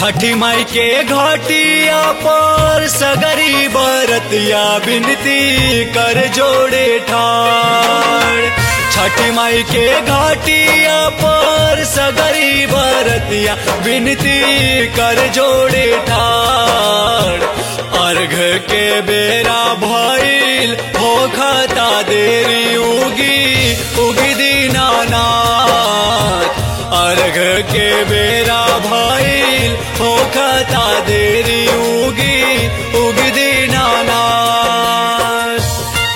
छठी माई के घाटिया पर सगरी बरतिया बिनती कर जोड़े ठाड़ छठी माई के घाटिया पर सगरी बरतिया बिनती कर जोड़े ठाड़ अर्घ के बेरा भइल हो खता देरी उगी उगी दीनानाथ अर्घ के बेरा भइल हो खता देरी उगी उगी दीनानाथ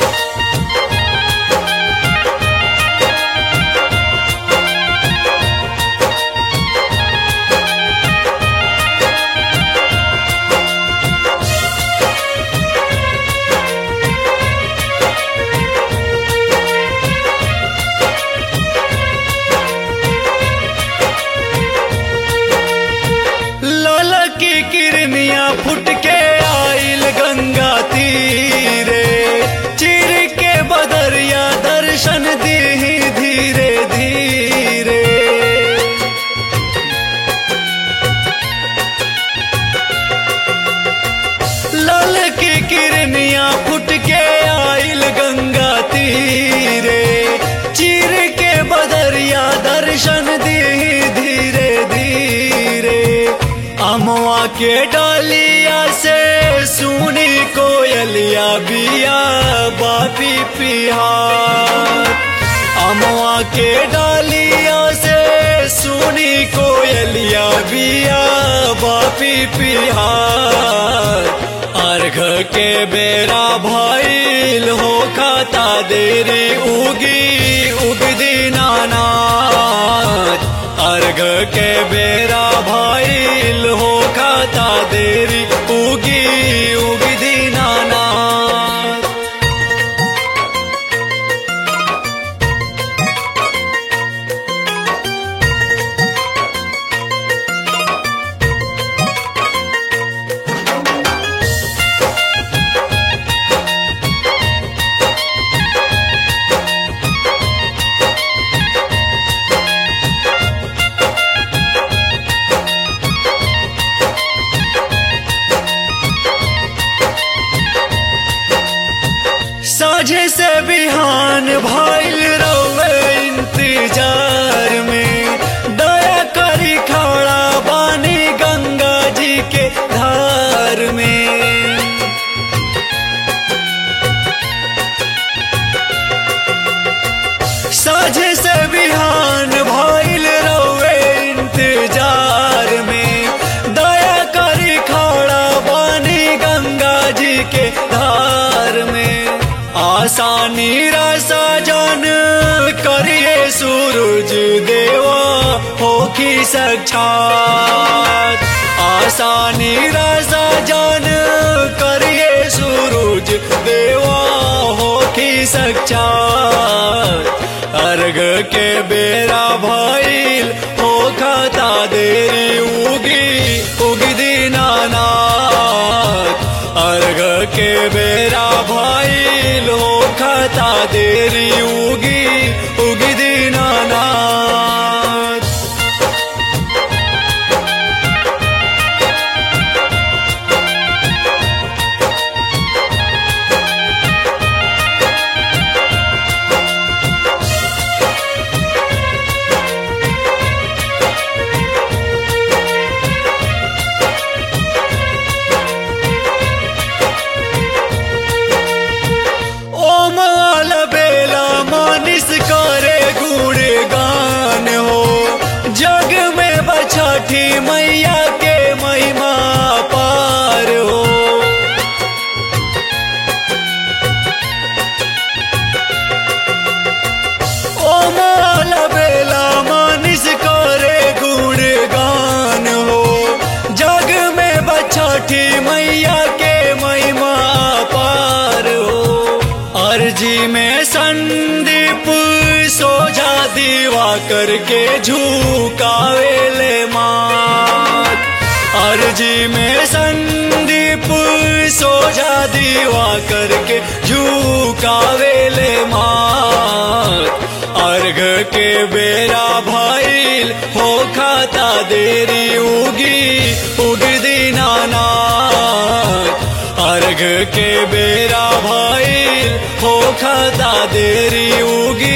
लाला की किरनिया फुट के आइल गंगा तीरे चिर के बदरिया दर्शन दी धीरे धीरे लाल की किरनिया फुट के आइल गंगा तीरे चिर के बदरिया दर्शन दी धीरे धीरे अमवा के डालिया से सुनी कोयलिया बिया बापी पिहार अमवा के डालिया से सुनी कोयलिया बिया बापी पिहार अर्घ के बेरा भइल हो खाता देरी उगी उगदी नानाथ अर्घ के बेरा भइल हो खाता देरी उगी उगदी नानाथ साझे से बिहान भइल रवे इंतजार में दया करी खड़ा बानी गंगा जी के धार में साझे से बिहान भइल रवे इंतजार में दया करी खड़ा बानी गंगा जी के धार में आसानी रसा जन करिए सूरज देवा होखी साक्षात आसानी रसा जन करिए सूरज देवा होखी साक्षात अर्घ के बेरा भइल हो खाता देरी उगी उगी दीनानाथ अर्घ के बेरा भइल हो खाता देरी उगी उगी दीनानाथ ओम आल बेला मानिस करे गुण गान हो जग में बछठी मैया के महिमा पार हो ओम आल बेला मानिस करे गुण गान हो जग में बछठी मैया के महिमा पार हो अर्जी में संदीप सोझा दीवा करके झुकावेले मात अर्जी में संदीप सोझा दीवा करके झुकावेले मात अर्घ के बेरा भइल हो खाता देरी उगी उग दीनानाथ अर्घ के बेरा भइल हो खाता देरी उगी